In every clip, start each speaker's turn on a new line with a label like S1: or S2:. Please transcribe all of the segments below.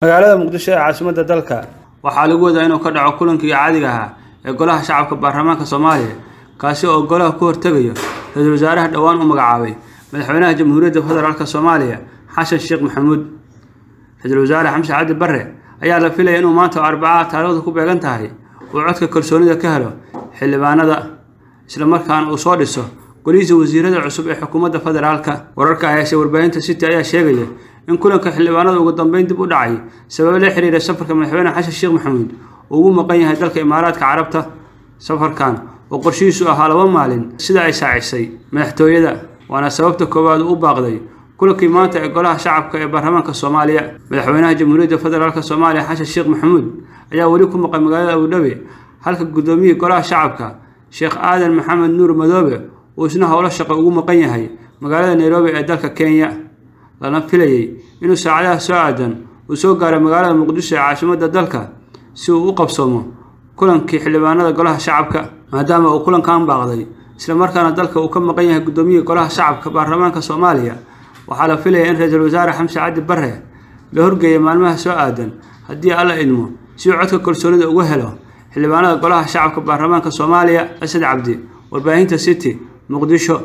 S1: magaalada muqdisho ee caasimadda dalka waxaa lagu wadaa inuu ka dhaco kulankii caadiga ahaa ee golaha shacabka baarlamaanka soomaaliya kaasi oo golaha ku hortegayo ra-iisul wasaaraha dhowaan u magacaabay madaxweynaha jamhuuriyadda federaalk soomaaliya xasan sheekh maxamuud ra-iisul wasaare xamse cabdi barre ayaa la filaya inuu maanta oo arbacaha taariikhdu ku beegan tahay uu codka kalsoonida ka helo xildhibaanada islamarkaana uu soo dhiso golihiisa wasiirada cusub ee xukuumadda federaalka wararka hayse warbaahinta city ayaa sheegaya in kulanka xildhibaanada ugu dambeyn dib u dhacay sababo la xiriira safarka madaxweyne xasan sheekh maxamuud uu ugu maqan yahay dalka imaaraadka carabta safarkan oo qorshihiisu ahaa laba maalin sida ay saacisay madaxtooyada waana sababta koowaad uu u baaqday kulankii maanta ee golaha shacabka ee baarlamaanka soomaaliya madaxweynaha jamhuuriyadda federaalk soomaaliya xasan sheekh maxamuud ayaa weli ku maqan magaalada abudhabi halka guddoomiyihii golaha shacabka sheekh aadan maxamed nuur madoobe uu isna howlo shaqo ugu maqan yahay magaalada nairobi ee dalka kenya lana filayay inuu saacadaha soo aadan uu soo gaaro magaalada muqdisho ee caasimadda dalka si uu u qabsoomo kulankii xildhibaanada golaha shacabka maadaama uu kulankan baaqday islamarkaana dalka uu ka maqan yahay guddoomiyihii golaha shacabka baarlamaanka soomaaliya waxaa la filaya in ra-iisul wasaare xamse cabdi barre la horgeeya maalmaha soo aadan haddii alla idmo si uu codka kalsoonida uga helo xildhibaanada golaha shacabka baarlamaanka soomaaliya asad cabdi warbaahinta city muqdisho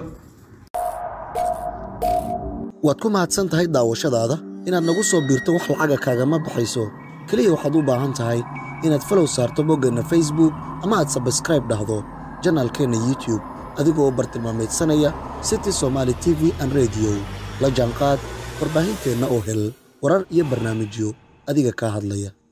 S2: waad ku mahadsan tahay daawashadaada inaad nagu soo biirto wax lacaga kaagama baxayso keliya waxaad u baahan tahay inaad falow saarto boggeenna facebook ama aad sabskraib dhahdo janaalkeenna youtube adigoo bartilmaamaydsanaya city somaali t v an rediyo la jaanqaad warbaahinteenna oo hel warar iyo barnaamijyo adiga kaa hadlaya